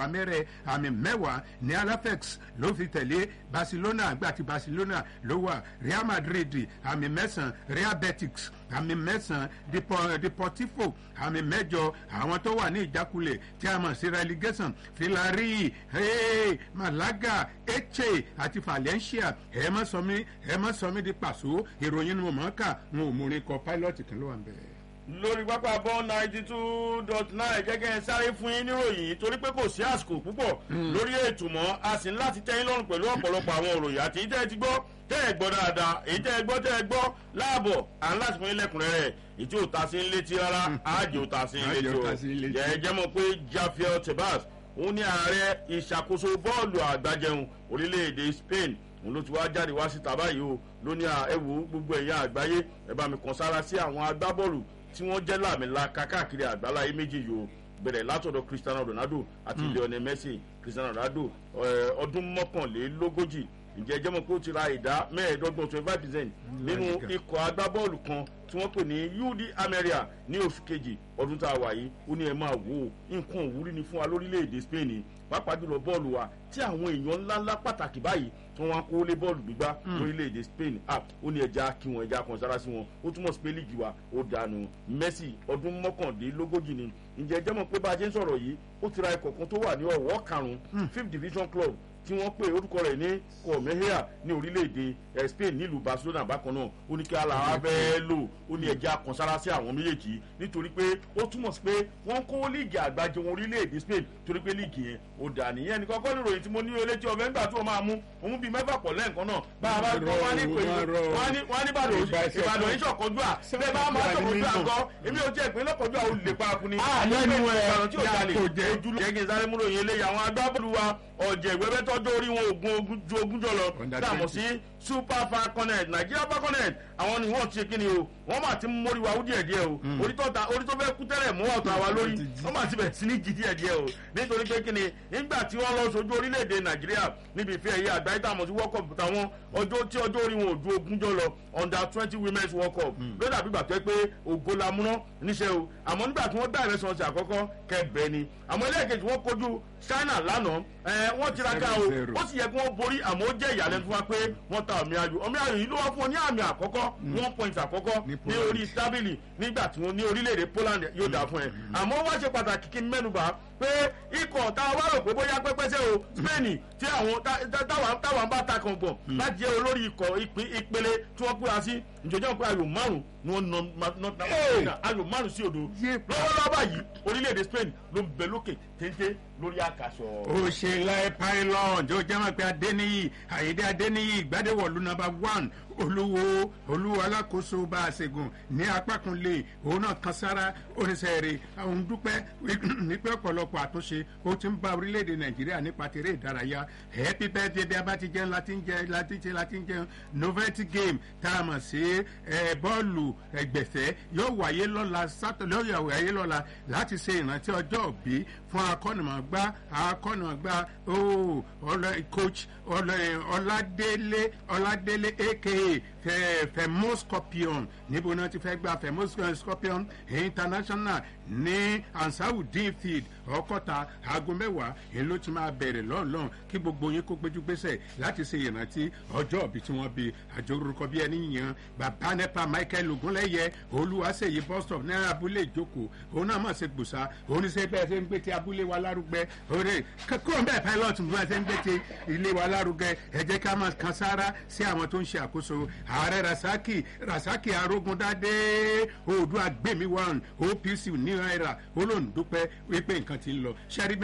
mẹ́wàá mẹ́rẹ̀ àmì mẹ́wàá ní alafex ló fi tẹ̀lé barcelona àgbà ti barcelona ló wà real madrid àmì mẹ́sàn-án real betis àmì mẹ́sàn-án deportivo àmì mẹ́jọ àwọn tó wà ní ìjákulẹ̀ tí a mọ̀ sí relegation filari hey, malaga eche àti valencia ẹ má sọ mí ẹ má sọ mí di pàṣọ ìròyìn ni mo mọ̀ ọ́ kà n ò múrin kọ pilot kan ló wà ń bẹ̀rẹ̀ lórí pápá bọ́ ninety two dot nine gẹ́gẹ́ sáré fún yín níròyìn torí pé kò sí àsìkò púpọ̀ lórí ètò mọ́ a sì ń láti tẹ́yìn lọ́rùn pẹ̀lú ọ̀pọ̀lọpọ̀ àwọn òròyìn àti ìtẹ́ ẹ ti gbọ́ tẹ́ ẹ gbọ́ dáadáa èyí tẹ́ ẹ gbọ́ tẹ́ ẹ gbọ́ láàbọ̀ à ń láti fún yín lẹ́kùnrẹ́rẹ́ ètí ò ta sí ń létí rárá àjò ò ta sí ń létí o jẹ́ jẹ́ mọ̀ pé jafiel tebas òun ní ààrẹ ìṣàkóso bọ́ọ̀lù àgbájẹun orílẹ̀-èdè spain òun ló ti wá jáde wá síta báyìí o ló ní ẹ̀wò gbogbo ẹ̀yà àgbáyé ẹ bá mi kàn sára sí àwọn agbábọ́ọ̀lù tí wọ́n jẹ́ làmìlaka káàkiri àgbáláyé méjì yìí o bẹ̀rẹ̀ látọ̀dọ̀ cristiano ronaldo àti lionel messi cristiano ronaldo ọdún mọ́kànlélógójì ǹjẹ́ jẹ́mọ̀ pé ó ti ra ìdá mẹ́ẹ̀ẹ́dọ́gbọ̀n twenty five percent nínú ikọ̀ agbábọ́ọ̀lù kan tí wọ́n pè ní ud ameria ní oṣù kejì ọdún tá a wà yìí ó ní ẹ máa wò ó nǹkan òwúrí ni fún wa lórílẹ̀‐èdè spain pàápàá jùlọ bọ́ọ̀lù wa tí àwọn èèyàn ńláńlá pàtàkì báyìí tí wọ́n wá kó lé bọ́ọ̀lù gbígbá lórílẹ̀‐èdè spain ah ó ní ẹja kí wọn ẹja kan sára sí wọn ó túmọ̀ sí pé líìgì wa ó dànù messi ọdún mọ́kàndínlógójì ni ǹjẹ́ jẹ́mọ̀ pé bá a ṣe ń sọ̀rọ̀ yìí ó ti ra ikọ̀ kan tó wà ní ọ̀wọ́ karùn-ún fifth division club tí wọ́n pè orúkọ rẹ̀ ní kọ̀mẹ́híà ní orílẹ̀-èdè spain nílùú barcelona bákan náà ó ní kí aláwa bẹ́ẹ̀ lò ó ní ẹja kan sára sí àwọn méjèèjì nítorí pé ó túmọ̀ sí pé wọ́n kó líìgì àgbájọ wọn orílẹ̀-èdè spain torí pé líìgì yẹn ó dà nìyẹn ní kọ́kọ́ níròyìn tí mo ní elétí ọ̀fẹ́ nígbà tí wọ́n máa mú òun bíi mẹ́fà pọ̀ lẹ́ǹkan náà bá a bá gbọ́ wá ní pé wọ́n ní ìbàdàn ìbàdàn yìí ṣọ̀kọ́jú à bẹ́ẹ̀ bá máa ṣọ̀kọ́jú à gan èmi ò jẹ́ ìpínlẹ̀ kọjú à ó lè paraku ni. lẹ́nu ẹ̀ ìbàdàn tí ò jalè ojúlù jẹ́gẹ́ sáré múròyìn eléyìí àwọn agbábọ́ọ̀lù wa ọ̀jẹ̀ ìwẹ́bẹ́ tọ́jú orí wọn ogun ju ogún jọ lọ dààmú sí super falconet nigeria falconet àwọn ni wọ́n ti ṣe kí ni o wọ́n máa ti mórí wa díẹ̀ díẹ̀ o orí tó fẹ́ kú tẹ́lẹ̀ mú ọ̀tọ̀ àwa lórí wọ́n máa ti bẹ̀ sí ní jí díẹ̀ díẹ̀ o nítorí pé kí ni nígbà tí wọ́n lọ sojú orílẹ̀-èdè nàìjíríà níbi ìfẹ́ ẹ̀yẹ àgbáyé tààmù sí world cup táwọn ọjọ́ tí ọjọ́ orí wọn ò ju ogún jọ lọ under twenty women's world cup ló dàbí gbà pé pé ògo la múná níṣẹ́ o àmọ́ nígbà tí wọ́n dá ìrẹsì ọ̀sẹ̀ àkọ́kọ́ kẹbẹ́ ni àmọ́ ẹlẹ́ẹ̀kejì wọ́n kojú china lánàá wọ́n tiraka o ó sì yẹ kí wọ́n borí àmọ́ ó jẹ́ ìyàlẹ́nu fún wa pé wọ́n ta àmì ayò ọmọ ayò yìí ló wá fún ọ ní àmì àkọ́kọ́ one point àkọ́kọ́ ní orí tábìlì nígbà tí wọ́n ní orílẹ̀-èdè poland yóò dà fún ẹ àmọ́ wá ṣe pàtàkì kí n mẹ́nuba pé ikọ̀ tá a wá rò pé bóyá pẹ́pẹ́sẹ́ o spain tí àwọn táwọn bá ta kan gbọ̀n láti jẹ́ olórí ikọ̀ ìpele tí wọ́n kúra sí ìjọjọ́ pé ayò márùn ni wọ́n nọ ayò márùn sí odò lọ́wọ́lọ́wọ́ báyìí orílẹ̀-èdè spain ló ń bẹ lókè téńté lórí àkàsọ̀. òṣèlè pylon tó jẹ́ wọn pé adéníyì àyèdè adéníyì ìgbàdéwọ̀lú nọmba one olúwo olúwo alákòóso bá a ṣègùn ní apá kan lè òun náà kan sára oníṣẹ́ rẹ̀ àwọn dúpẹ́ nípẹ́ ọ̀pọ̀lọpọ̀ àtúnṣe ó ti ń bá orílẹ̀-èdè nàìjíríà nípa tèrè ìdárayá happy birthday bí a bá ti jẹun láti ń jẹun láti jẹun láti ń jẹun novelty game tá a mọ̀ sí bọ́ọ̀lù ẹgbẹ̀fẹ́ yóò wáyé lọ́la sátọ̀ yóò wáyé lọ́la láti ṣe ìrántí ọjọ́ òbí fún akọ́nìmọ̀gbá akọ́nìmọ̀gbá ooo coach ọládélé ọládélé aka fẹmọ scorpion níbo náà ti fẹ́ gba fẹmọ scorpion international ní ansarudin field ọkọta aago mẹ́wàá èyí ló ti máa bẹ̀rẹ̀ lọ́nlọ́n kí gbogbo yín kó péjú gbèsè láti ṣe ìrántí ọjọ́ òbí tí wọ́n bí àjọ orúkọ bí ẹni yan bàbá nepa michael ogunlẹ́yẹ olúwaṣeyí bus stop ní abúlé ìjókòó òun náà mọ̀ ṣe gbòòsà òun ní ṣe bẹ́ẹ̀ ṣe ń gbé ti abúlé wa lárugẹ òde kúrò bẹ́ẹ̀ pilot bí wọ́n ṣe ń gbé ti ilé wa lárugẹ ẹ jẹ́ ká máa kan sára sí àwọn tó ń ṣe àkóso ààrẹ rasaki rasaki arógundádé oòdùà gbèmí one opc ní náírà olóńdúpẹ́ wípé nǹkan ti ń lọ ṣẹ́rí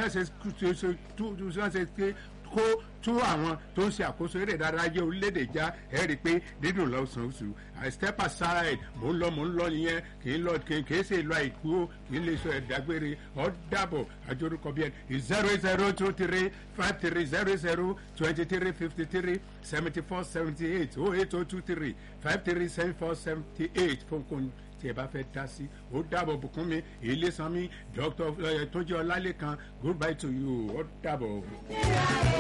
mẹ́sẹ̀ kó tú àwọn tó ń ṣe àkóso eré ìdárayá orílẹ̀-èdè já ẹ rí i pé dídùn lọ́sàn-án oṣù i step aside mò ń lọ mò ń lọ nìyẹn kì í lọ kì í ṣe ìlú àìkú ó kì í lè sọ ẹ̀dágbére ọ̀ dàbọ̀ àjọrúkọ bí ẹni zero zero two three five three zero zero twenty three fifty three seventy four seventy eight oh eight oh two three five three seven four seventy eight fún kò tí ẹ bá fẹ́ dá sí ó dàbọ̀ bùkún mi ilé sanmi dr tójú ọlálẹ́kan goodbye to you ó dàbọ̀.